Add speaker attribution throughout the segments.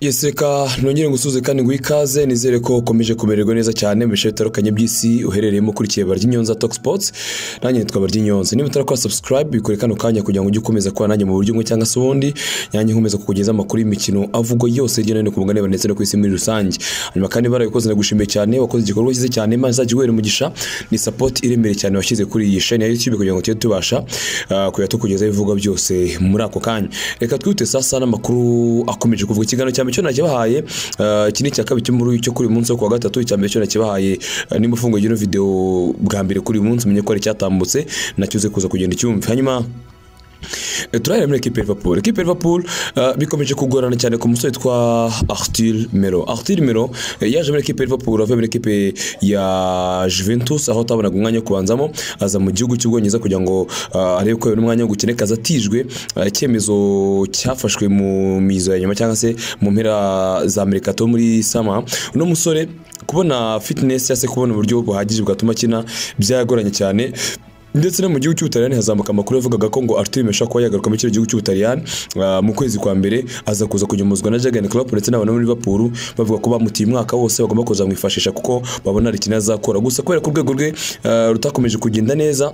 Speaker 1: yeseka nongere ngusuze kandi ngo ikaze nizere ko ukomeje kumererwa neza cyane mu bice bitandukanye by'isi uherereyemo ukurikiye bary'inyonza talk sports nanjye nitwa bary'inyonza niba utarakora subscribe bikore kano kanya kugira ngo ujye ukomeza kuba nanjye mu buryo bumwe cyangwa se ubundi nanjye nkomeza kukugeza amakuru y'imikino avugwa yose hirya no hino ku mugabane ndetse no ku isi muri rusange hanyuma kandi barabikoze ndagushimiye cyane wakoze igikorwa cyiza cyane imana izajya iguhera umugisha ni support iremere cyane washyize kuri iyi shani ya youtube kugira ngo tujye tubasha ah, kujya tukugezaho ibivugwa byose muri ako kanya reka twihute sasa n'amakuru akomeje kuvuga ikiganiro cya mbere cyo nakibahaye ah, iki ni icya kabiri cyo muri cyo kuri uyu munsi wo ku wa gatatu icya mbere cyo nakibahaye ah, nimba ufunguye ino video bwa mbere kuri uyu munsi umenye ko ari cyatambutse nacyo uze kuza kugenda ucyumve hanyuma turahera muri ekipe ya Liverpool ekipe ya Liverpool eh, bikomeje kugorana cyane ku musore witwa Arthur Melo Arthur Melo eh, yaje muri ekipe ya Liverpool avuye muri ekipe ya Juventus aho atabonaga umwanya wo kubanzamo aza mu gihugu cy'Ubwongereza kugira ngo ah, arebe ko yabona umwanya wo gukina kaza atijwe ah, icyemezo cyafashwe mu mizo ya nyuma cyangwa se mu mpera za Amerika to muri sama uno musore kubona fitness cyangwa se kubona uburyo buhagije bwatuma akina byagoranye cyane ndetse no mu gihugu cy'ubutaliyani hazamuka amakuru yavugaga ko ngo Arthur Mesha kuba yagaruka muri kino gihugu cy'ubutaliyani ah, mu kwezi kwa mbere aza kuza kunyamuzwa na Jurgen Klopp ndetse n'abantu bo muri Liverpool bavuga ko bamutiye umwaka wose bagomba kuzamwifashisha kuko babona hari ikintu azakora gusa kubera ko urwego rwe ah, rutakomeje kugenda neza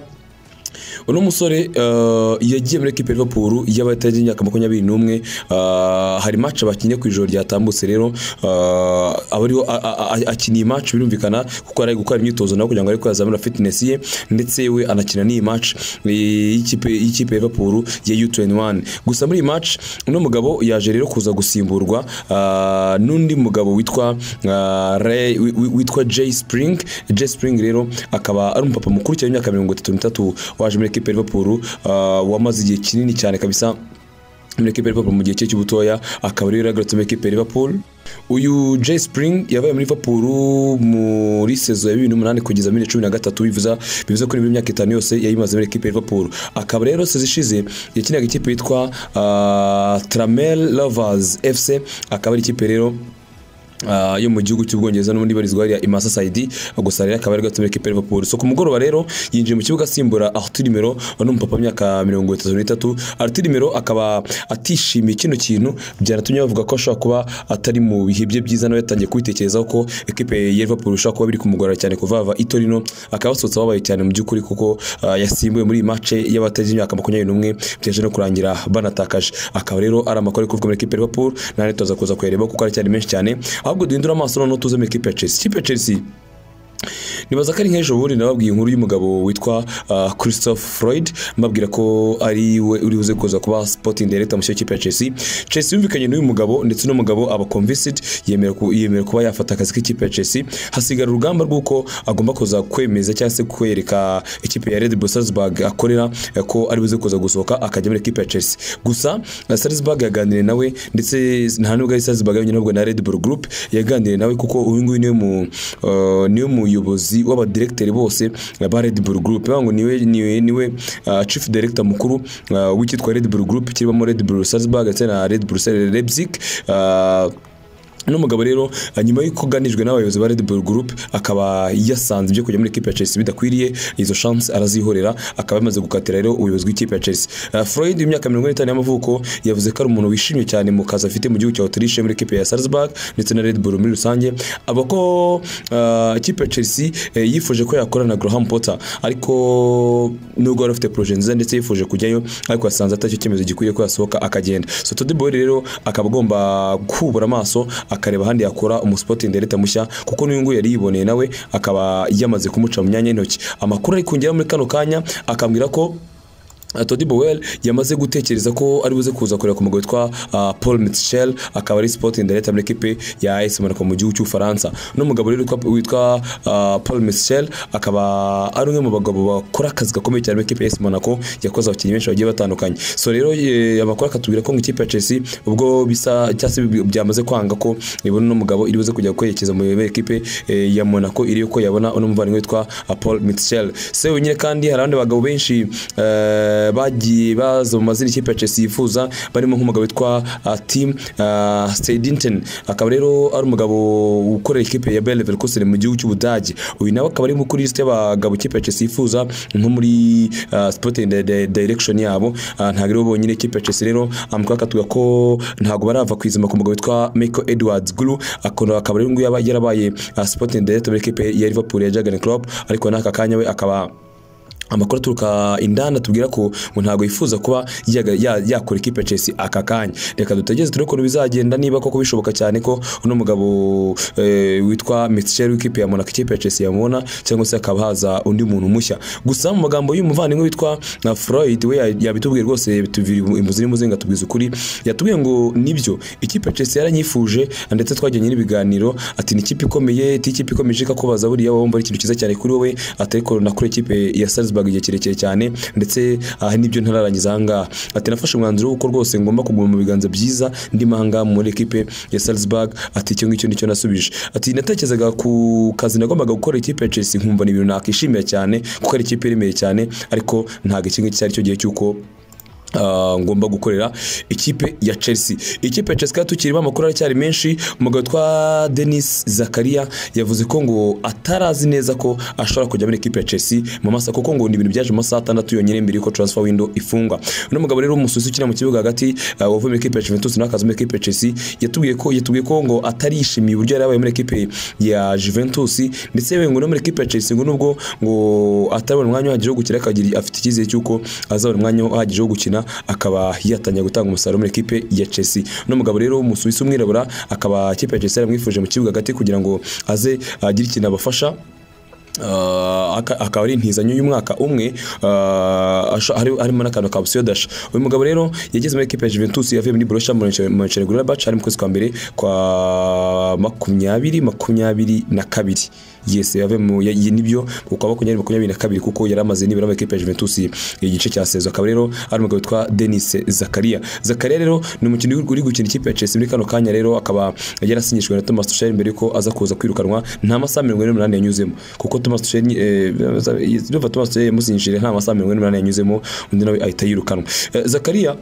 Speaker 1: uno musore eh, yagiye muri ekipe ya Liverpool y'abatajya imyaka makumyabiri n'umwe eh, hari match bakinnye ku ijoro ryatambutse rero eh, aba ariho a- a- a- akiniye match birumvikana kuko ari gukora imyitozo nawe kugira ngo arebe ko yazamura fitness ye ndetse we anakina n'iyi match eh, y'ikipe y'ikipe ya Liverpool ya U21 gusa muri iyi match uno mugabo yaje rero kuza gusimburwa ah, n'undi mugabo witwa ah, Ray- wi- wi- witwa Jay Spring Jay Spring rero akaba ari umupapa mukuru cyane w'imyaka mirongo itatu n'itatu waje muri ekipe ya Liverpool ah, wamaze igihe kinini cyane kabisa muri ekipe ya Liverpool mu gihe cye cy'ubutoya akaba rero yagarutse muri ekipe ya Liverpool uyu Jay Spring yabaye muri Liverpool muri sezo ya 2008 kugeza muri 2013 bivuza bivuze ko nibwo imyaka itanu yose yayimaze muri ekipe ya Liverpool akaba rero sezo ishize yakinaga ikipe yitwa ah, Tramel Lovers FC akaba ari ikipe rero Ah, yo mu gihugu cy'ubwongereza n'ubundi ibarizwa hariya i Masasayidi gusa rero akaba ari gato muri ekipe ya Liverpool so ku mugoroba rero yinjiye mu kibuga asimbura Arthur Melo wari umupapa w'imyaka mirongo itatu n'itatu Arthur Melo akaba atishimiye kino kintu byanatumye bavuga ko ashobora kuba atari mu bihe bye byiza nawe yatangiye kubitekerezaho ko ekipe ya Liverpool ishobora kuba biri kumugora cyane kuva ava i Torino akaba asohotse ababaye cyane mu by'ukuri kuko ah, yasimbuye muri iyi match y'abatagize imyaka makumyabiri n'umwe byaje no kurangira banatakaje akaba rero ari amakuru ari kuvugwa muri ekipe ya Liverpool na leta tuza kuza kuyareba kuko aracyari menshi cyane ahubwo duhindura amaso noneho tuze muri ekipe ya Chelsea ikipe ya Chelsea nibaza ko ari nk'ejo bundi nababwiye inkuru y'umugabo witwa ah, Christophe Freud mbabwira ko ari we uri buze kuza kuba sporting director mu kipe ya Chelsea Chelsea yumvikanye n'uyu mugabo ndetse uno mugabo aba convinced yemera ku- yemera kuba yafata akazi k'ikipe ya Chelsea hasigara urugamba rw'uko agomba kuza kwemeza cyangwa se kwereka ikipe ya Red Bull Salzburg akorera eh, ko ari buze kuza gusohoka akajya muri ekipe ya Chelsea gusa eh, Salzburg yaganiriye nawe ndetse nta nubwo ari Salzburg yonyine ahubwo na Red Bull Group yaganiriye nawe kuko uyu nguyu niwe mu eh, niwe muyobozi w'abadiregiteri bose eh, ba Red Bull Group bavuga ngo niwe niwe niwe eh, chief director mukuru eh, w'icyitwa Red Bull Group kirimo Red Bull Salzburg ndetse na Red Bull Leipzig eh, uno mugabo rero eh, nyuma y'uko aganijwe n'abayobozi ba Red Bull Group akaba yasanze ibyo kujya muri ekipe ya Chelsea bidakwiriye izo chance arazihorera akaba yamaze gukatira rero ubuyobozi bw'ikipe ya Chelsea Eh, Freud w'imyaka 45 y'amavuko yavuze ko ari umuntu wishimye cyane mu kazi afite mu gihugu cya Autriche muri ekipe ya Salzburg ndetse na Red Bull muri rusange aba ko eh, ikipe ya Chelsea eh, yifuje ko yakorana na Graham Potter ariko nubwo yari afite projet nziza ndetse yifuje kujyayo ariko yasanze atacyo cyemezo gikwiriye ko yasohoka akagenda so Todd Boyle rero akaba agomba kubura amaso akareba ahandi yakora umusporting director mushya kuko n'uyu nguyu yari yiboneye nawe akaba yamaze kumuca mu myanya y'intoki amakuru ari kungeraho muri kano kanya akambwira ko Uh, Todd Bowell yamaze gutekereza ko ari buze kuza kureba ku mugabo witwa uh, Paul Mitchell akaba ari sporting director muri ekipe ya AS Monaco mu gihugu cy'Ufaransa no mugabo rero witwa- witwa uh, Paul Mitchell akaba ari umwe mu bagabo bakora akazi gakomeye cyane muri ekipe ya AS Monaco yakoze abakinnyi benshi bagiye batandukanye so rero eh, amakuru akatubwira ko ngo ikipe ya Chelsea ubwo bisa cyangwa se bi- byamaze kwanga ko ibona uno mugabo iri buze kujya kwerekeza mu ekipe eh, ya Monaco iri ko yabona uno muvandimwe witwa uh, Paul Mitchell se wenyine kandi hari abandi bagabo benshi eh, eh, bagiye baza mu mazina ikipe ya Chelsea yifuza barimo nk'umugabo witwa ah, Tim ah, Steidinten akaba rero ari umugabo ukorera ikipe ya Bayer Leverkusen mu gihugu cy'Ubudage uyu nawe akaba ari kuri liste y'abagabo ikipe ya Chelsea yifuza nko muri ah, sporting di- di- direction yabo Ah, ntabwo aribo bonyine ikipe ya Chelsea rero amukaka tuga ko ntabwo barava kwizima ku mugabo witwa Michael Edwards Glu akaba akaba rero nguyu yaba- yarabaye ah, sporting director muri ikipe ya Liverpool ya Jurgen Klopp ariko n'aka kanya we akaba amakuru aturuka indani atubwira ko ngo ntabwo yifuza kuba yaga- ya- yakora ikipe ya Chelsea aka kanya reka dutegereze turebe ukuntu bizagenda niba koko bishoboka cyane ko uno mugabo eh, witwa Mitchell w'ikipe ya Monaco ikipe ya Chelsea yamubona cyangwa se hakaba haza undi muntu mushya gusa mu magambo y'umuvandimwe witwa na Freud we ya- yabitubwiye rwose bituvira imuzi n'imuzinga tubwiza ukuri yatubwiye ngo nibyo ikipe ya Chelsea yaranyifuje ndetse twajyanye n'ibiganiro ati ni ikipe ikomeye ati ikipe ikomeje ikakubaza buriya wumva ari ikintu cyiza cyane kuri wowe atari nakora ikipe ya Salzburg igihe kirekire cyane ndetse aha nibyo ntararangiza aha ngaha ati nafashe umwanzuro w'uko rwose ngomba kuguma mu biganza byiza ndimo aha ngaha muri ekipe ya Salzburg ati icyo ngicyo nicyo nasubije ati natekerezaga ku kazi nagombaga gukora ikipe ya Chelsea nkumva ni ibintu nakishimira cyane kuko ari ikipe iremeye cyane ariko ntabwo iki ngiki cyari cyo gihe cy'uko Uh, ngomba gukorera ikipe ya Chelsea ikipe ya Chelsea kandi tukirimo amakuru aracyari menshi umugabo witwa Denis Zakaria yavuze ko ngo atarazi neza ko ashobora kujya muri ikipe ya Chelsea mu masaha kuko ngo ni ibintu byaje mu masaha atandatu yonyine mbere yuko transfer window ifungwa uno mugabo rero umususi ukina mu kibuga hagati uh, wavuye muri ikipe ya Juventus n'akazi muri ikipe ya Chelsea yatubwiye ko yatubwiye ko ngo atarishimiye uburyo yari yabaye muri ikipe ya Juventus ndetse yewe ngo no muri ikipe ya Chelsea ngo nubwo ngo atarabona umwanya uhagije wo gukina akagira afite icyizere cy'uko azabona umwanya uhagije wo gukina akaba yatangiye gutanga umusaruro muri ikipe ya Chelsea uno mugabo rero w'umusuwisi umwirabura akaba ikipe ya Chelsea yaramwifuje mu kibuga hagati kugira ngo aze agire ikintu abafasha Uh, aka- akaba ari intizanyo y'umwaka umwe uh, asho- hari- harimo n'akantu ka opsiyo dasha uyu mugabo rero yageze muri ekipe ya Juventus yavuye muri Borussia Mönchengladbach hari mu kwezi kwa mbere kwa makumyabiri makumyabiri na kabiri yes yavuye mu ya- iyi nibyo kuko makumyabiri makumyabiri na kabiri kuko yari amaze nibura muri ekipe ya Juventus igice cya sezo akaba rero ari umugabo witwa Denis Zakaria Zakaria rero ni umukinnyi uri- uri gukina ikipe ya Chelsea muri kano kanya rero akaba yarasinyishijwe na Thomas Tuchel mbere yuko aza kuza kwirukanwa nta masaha mirongo ine n'umunani yanyuzemo kuko Thomas Tuchel eh, urumva Thomas Tuchel yamusinyishije nta masaha mirongo ine n'umunani yanyuzemo undi nawe ahita yirukanwa Eh, Zakaria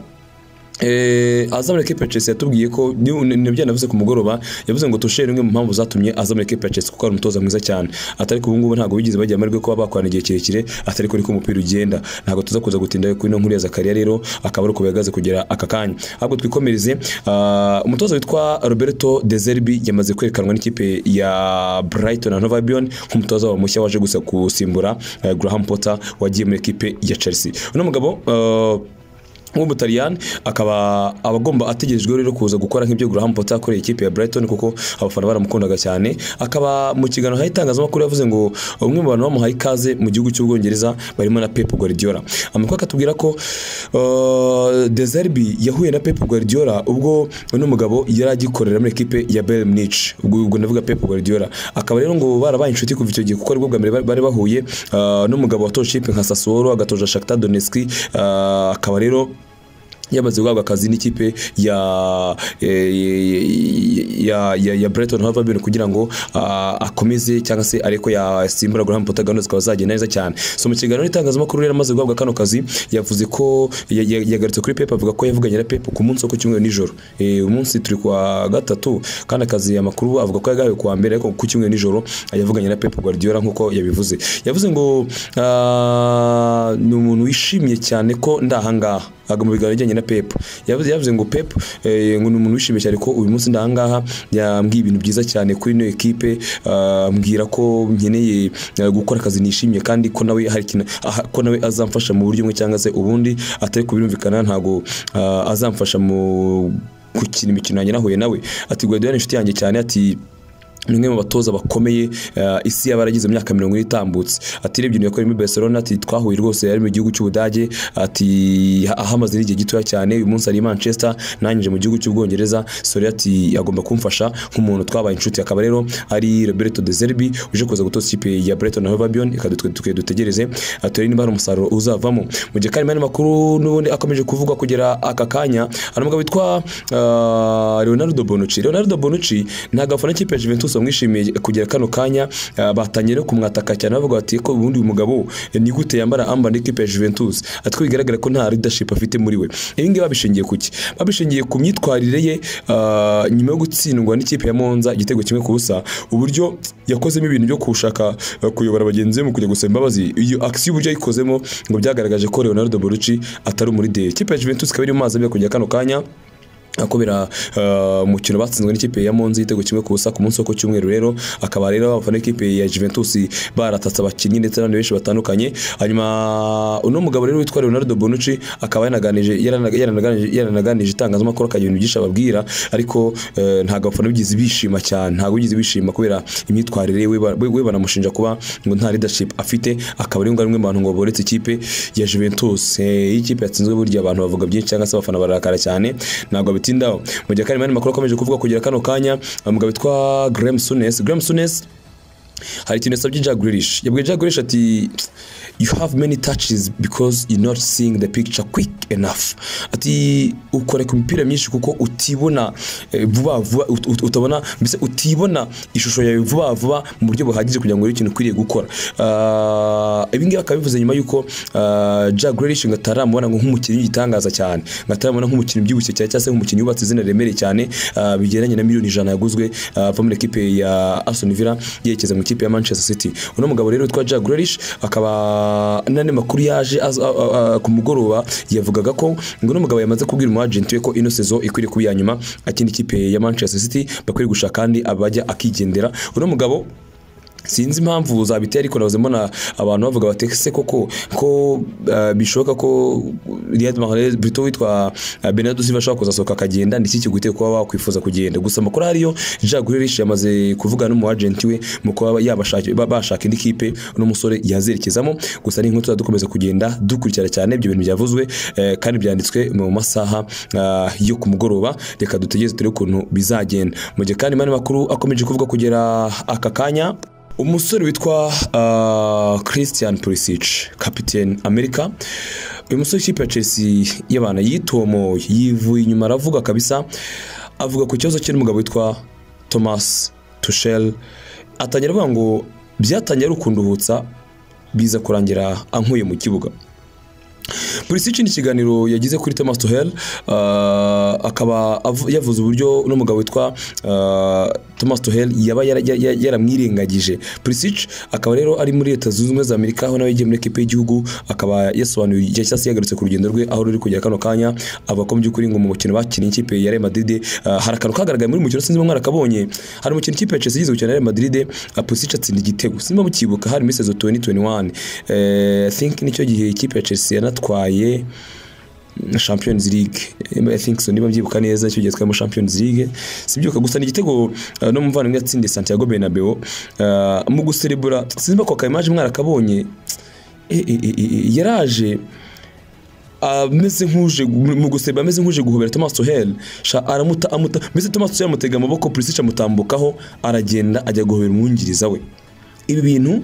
Speaker 1: Eh, aza muri ekipe ya Chelsea yatubwiye ko ni- ni- nibyo yanavuze ku mugoroba yavuze ngo Tuchel imwe mu mpamvu zatumye aza muri ekipe ya Chelsea kuko ari umutoza mwiza cyane atari ko ubu ngubu ntabwo bigeze bagira amahirwe kuba bakorana igihe kirekire atari ko niko umupira ugenda ntabwo tuza kuza gutinda kuri ino nkuru ya Zakaria rero akaba ari uko bihagaze kugera aka kanya ahubwo twikomereze ah, umutoza witwa Roberto De Zerbi yamaze kwerekanwa n'ikipe ya Brighton and Hove Albion nk'umutoza wabo mushya waje gusa gusimbura eh, Graham Potter wagiye muri ekipe ya Chelsea uno mugabo eh, w'umutaliyani akaba abagomba ategerejwe rero kuza gukora nk'ibyo Graham Potter akoreye ikipe ya Brighton kuko abafana baramukundaga cyane akaba mu kiganiro hari itangazamakuru yavuze ngo umwe mu bantu bamuhaye ikaze mu gihugu cy'Ubwongereza barimo na Pep Guardiola amakuru akatubwira ko uh, De Zerbi yahuye na Pep Guardiola ubwo uno mugabo yari agikorera muri ekipe ya Bayern Munich ubwo ubwo navuga Pep Guardiola akaba rero ngo barabaye inshuti kuva icyo gihe kuko aribwo bwa mbere bari- bari bahuye uh, n'umugabo watoje ikipe nka Sassuolo agatoza Shakhtar Donetsk uh, akaba rero yamaze guhabwa akazi n'ikipe ya ya ya, ya Brighton Hove Albion kugira ngo ah, akomeze cyangwa se ariko yasimbura Graham Potter gahunda zikaba zagenda neza cyane so mu kiganiro n'itangazamakuru rero amaze guhabwa kano kazi yavuze ko ya- ya- yagarutse kuri Pep avuga ko yavuganye na Pep ku munsi wo ku cyumweru nijoro Eh, uyu munsi turi kwa gatatu kandi akazi amakuru avuga ko yagahawe kuwa mbere ariko ku cyumweru nijoro yavuganye na Pep Guardiola nk'uko yabivuze yavuze ngo ah, ni umuntu wishimiye cyane ko ndahangaha aga mu biganiro bijyanye na Pep yavuze yavuze ngo Pep eh, ngo ni umuntu wishimye cyane ko uyu munsi ndahangaha yambwiye ibintu byiza cyane kuri ino ekipe ah, ambwira ko nkeneye eh, gukora akazi nishimiye kandi ko nawe hari ikintu aha- ko nawe azamfasha mu buryo bumwe cyangwa se ubundi atari kubirumvikana ntago ah, azamfasha mu gukina imikino yanjye nahuye nawe ati Guardiola ni inshuti yanjye cyane ati ni umwe mu batoza bakomeye uh, isi yabaragize imyaka mirongo ine itambutse ati urebye ibintu yakoreye muri Barcelona ati twahuye rwose yari mu gihugu cy'Ubudage ati ahamaze n'igihe gitoya cyane uyu munsi ari i Manchester nanyije mu gihugu cy'Ubwongereza Sori ati agomba kumfasha nk'umuntu twabaye inshuti akaba rero ari Roberto De Zerbi uje kuza gutoza ikipe ya Brighton and Hove Albion reka dutwe dutwe dutegereze ah, turebe niba hari umusaruro uzavamo mu gihe karimo andi makuru n'ubundi akomeje kuvugwa kugera aka kanya hari umugabo witwa ah, Leonardo Bonucci Leonardo Bonucci ntabwo afana ikipe ya Juventus bamwishimiye kugera kano kanya ah, batangiye no kumwataka cyane bavuga bati ko ubundi uyu mugabo eh, ni gute yambara amba n'ikipe ya Juventus atwo bigaragara ko nta leadership afite muri we ibi ngibi babishingiye ku ki babishingiye ku myitwarire ye ah, nyuma yo gutsindwa n'ikipe ya Monza igitego kimwe ku busa uburyo yakozemo ibintu byo kushaka eh, kuyobora bagenzi be mu kujya gusaba imbabazi iyo action uburyo yayikozemo ngo byagaragaje ko Leonardo Bonucci atari umuride ikipe ya Juventus ikaba iri mu mazi abiri kujya kano kanya kubera umukino batsinzwe n'ikipe ya Monza igitego kimwe ku busa ku munsi wo ku cyumweru rero akaba rero abafana b'ikipe ya Juventus baratatse abakinnyi ndetse n'abandi benshi batandukanye hanyuma uno mugabo rero witwa Leonardo Bonucci akaba yaranaganije yaranaga- yaranaganije- yaranaganije itangazamakuru akagira ibintu byinshi ababwira ariko eh, ntabwo abafana bigize bishima cyane ntabwo bigize bishima kubera imyitwarire ye, we ba- we we banamushinja kuba ngo nta leadership afite akaba ariyo ngari mu bantu ngo boretse ikipe ya Juventus Eh, iyi kipe yatsinzwe burya abantu bavuga byinshi cyangwa se abafana bararakara cyane ntabwo bitindaho mu gihe kandi makuru akomeje kuvuga kugira kano kanya umugabo witwa Graham Sunes Graham Sunes hari ikintu yasabye Jack Grealish yabwiye Jack Grealish ati you have many touches because you're not seeing the picture quick enough ati ukora ku mipira myinshi kuko utibona eh, vuba vuba ut- ut- utabona mbese utibona ishusho yawe vuba vuba mu buryo buhagije kugira ngo urebe ikintu ukwiriye gukora Ah, ibi ngibi akaba bivuze nyuma y'uko ah, Jack Grealish ngo ataramubona ngo nk'umukinnyi w'igitangaza cyane ngo ataramubona nk'umukinnyi ubyibushye cyane cyangwa se nk'umukinnyi wubatse izina riremereye cyane ah, bigendanye na miliyoni ijana yaguzwe ah, ava muri ekipe ya Aston Villa yerekeza mu ikipe ya Manchester City uno mugabo rero witwa Jack Grealish akaba n'andi makuru yaje az- a- a- a- ku mugoroba yavugaga ko ngo uno mugabo yamaze kubwira umu agent we ko ino sezo ikwiriye kuba iya nyuma akindi ikipe ya Manchester City bakwiye gushaka kandi abajya akigendera uno mugabo sinzi impamvu zabiteye ariko nahoze mbona abantu bavuga bati se koko ko eh, bishoboka ko Riyad Mahrez Brito witwa eh, Bernardo Silva ashobora kuzasohoka akagenda ndiki kiguteye kuba wakwifuza kugenda gusa amakuru ariyo Jack Grealish yamaze kuvugana n'umu agent we mu kuba yabashaka ba- bashaka indi kipe n'umusore yazerekezamo gusa ni nk'utu dukomeza kugenda dukurikira cyane ibyo bintu byavuzwe eh, kandi byanditswe mu masaha ah, yo ku mugoroba reka dutegereze turebe ukuntu bizagenda mu gihe kandi mani makuru akomeje kuvuga kugera aka kanya umusore witwa ah, christian pulisic kapitene amerika uyu musore w'ikipe ya chelsea y'abana yitomoye yivuye inyuma aravuga kabisa avuga ku kibazo cye n'umugabo witwa thomas tushel atangira avuga ngo byatangiye ari ukunduhutsa biza kurangira ankuye mu kibuga Pulisic ni ikiganiro yagize kuri Thomas Tuchel ah, akaba avu- yavuze uburyo uno mugabo witwa ah, Thomas Tuchel yaba yara- ya- ya- yaramwirengagije Pulisic akaba rero ari muri leta zunze ubumwe za Amerika aho nawe yagiye muri ekipe y'igihugu akaba yasobanuye igihe cyangwa se yagarutse ku rugendo rwe aho ruri kujya kano kanya avuga ko mu by'ukuri ngo mu mukino bakinnye ikipe ya Real Madrid ah, hari akantu kagaragaye muri uyu mukino sinzi mwari akabonye hari umukino ikipe ya Chelsea igeze gukina na Real Madrid ah, Pulisic atsinda igitego simba mukibuka hari muri sezo 2021 eh I think nicyo gihe ikipe ya Chelsea yanatwaye Champions League I think so niba mbyibuka neza icyo gihe twari muri Champions League sibyibuka gusa ni igitego uh, no muvandimwe yatsindiye Santiago Bernabeu uh, mu guserebura simba ko kaimaje mwarakabonye e, e, e, e, yaraje ameze nk'uje mu guseba ameze nk'uje guhobera Thomas Tuchel sha aramuta amuta mbese Thomas Tuchel amutega amaboko Pulisic amutambukaho aragenda ajya guhobera umwungiriza we ibi bintu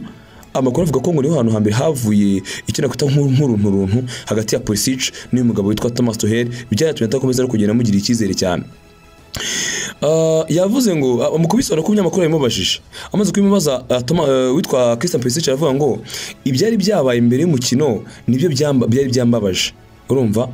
Speaker 1: amakuru avuga ko ngo niho hantu hambere havuye icyo nakwita nk'urunturuntu hagati ya Pulisic n'uyu mugabo witwa Thomas Tuchel byaratumye atakomeza no kugenda amugirira icyizere cyane Ah, yavuze ngo ah, mu kubisobanura ko umunyamakuru yabimubajije amaze kubimubaza ah, Toma- eh, witwa Christian Pulisic aravuga ngo ibyari byabaye imbere y'umukino nibyo byamba- byari byambabaje urumva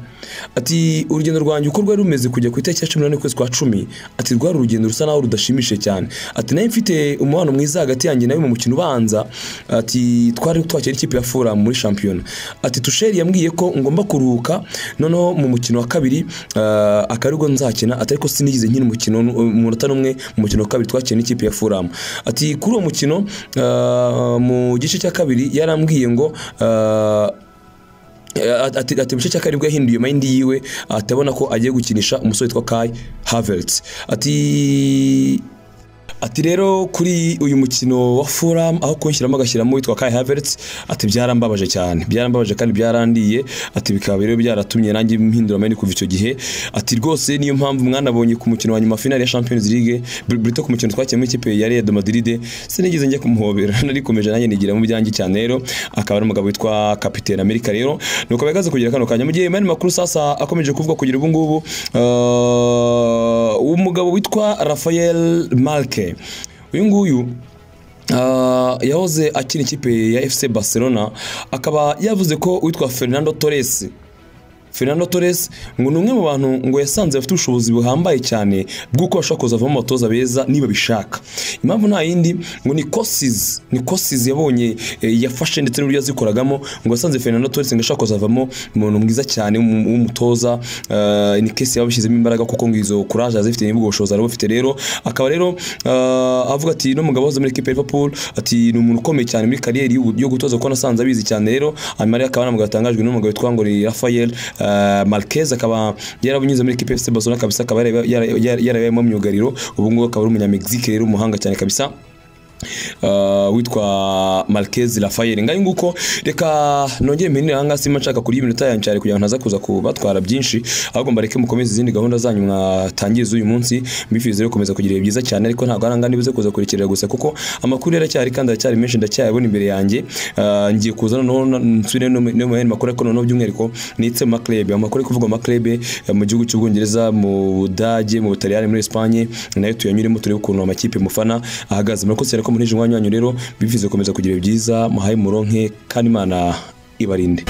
Speaker 1: ati urugendo rwanjye uko rwari rumeze kujya ku itariki ya cumi n'ane ukwezi kwa cumi ati rwari urugendo rusa naho rudashimishije cyane ati nayo mfite umubano mwiza hagati yanjye nawe mu mukino ubanza ati twari twakira ikipe ya fura muri shampiyona ati tusheri yambwiye ko ngomba kuruhuka noneho mu mukino wa kabiri ah, akaba aribwo nzakina ati ariko sinigeze nkina umukino mu munota n'umwe mu mukino wa kabiri twakina n'ikipe ya Fulham ati kuri uwo mukino ah, mu gice cya kabiri yarambwiye ngo ah, ati ati mu gice cya karindwi yahinduye mayindi yiwe atabona ko agiye gukinisha umusore witwa Kai Havertz ati Ati rero kuri uyu mukino wa Fulham aho kunshyiramo agashyiramo witwa Kai Havertz ati byarambabaje cyane byarambabaje kandi byarandiye ati bikaba rero byaratumye nanjye mpindura mayini kuva icyo gihe ati rwose niyo mpamvu mwanabonye ku mukino wa nyuma wa finale ya Champions League Br- Brito ku mukino twakiye muri ikipe ya Real Madrid sinigeze njya kumuhobera narikomeje nanjye nigira mu byanjye cyane rero akaba ari umugabo witwa Capitaine America rero nuko bagaze kugira kano kanya mu gihe mayini makuru sasa akomeje kuvuga kugira ubu ngubu umugabo witwa Rafael Malke uyu nguyu ah, yahoze akina ikipe ya FC Barcelona akaba yavuze ko uwitwa Fernando Torres Fernando Torres ngo ni umwe mu bantu ngo yasanze bafite ubushobozi buhambaye cyane bw'uko bashobora kuzavamo abatoza beza niba bishaka impamvu nta yindi ngo ni kosizi ni kosizi yabonye eh, yafashe ndetse n'uburyo yazikoragamo ngo yasanze Fernando Torres ngo ashobora kuzavamo umuntu mwiza cyane w'umu- w'umutoza eh, ni kesi yabishyizemo imbaraga kuko ngo izo kuraje azifite n'ubwo bushobozi arabufite rero akaba rero ah, avuga ati no mugabo wahoze muri ekipe ya Liverpool ati ni umuntu ukomeye cyane muri kariyeri y'ubu- yo gutoza kuko nasanze abizi cyane rero hanyuma rero akaba anamugatangajwe n'umugabo witwa ngo ni Rafael eh, Marquez akaba yarabunyuze muri ekipe ya FC Barcelona kabisa akaba yaraba- yara- yara- yarabayemo myugariro ubu ngubu akaba ari umunyamegizike rero umuhanga cyane kabisa Uh, witwa Marquez Rafael ngayo nguko reka nongere mpenire aha ngaha simba nshaka kurya iminota yanjye cyane kugira ngo ntaza kuza kubatwara byinshi ahubwo mbareke mukomeze izindi gahunda zanyu mwatangiye z'uyu munsi mbifuriza rero gukomeza kugira ibihe byiza cyane ariko ntabwo aranga nibuze kuza kurekerera gusa kuko amakuru yaracyari kandi aracyari menshi ndacyayabona imbere yanjye Uh, ngiye kuza noneho na- nsubire no mu no mu yandi makuru ariko noneho by'umwihariko nitse mu maklebe amakuru ari kuvugwa mu maklebe eh, mu gihugu cy'ubwongereza mu budage mu butaliyani muri esipanye nayo tuyanyuremo turebe ukuntu amakipe mufana ahagaze murakoze cyane ko munteje umwanya wanyu rero bifuza gukomeza kugira ibihe byiza muhaye muronke kandi imana ibarinde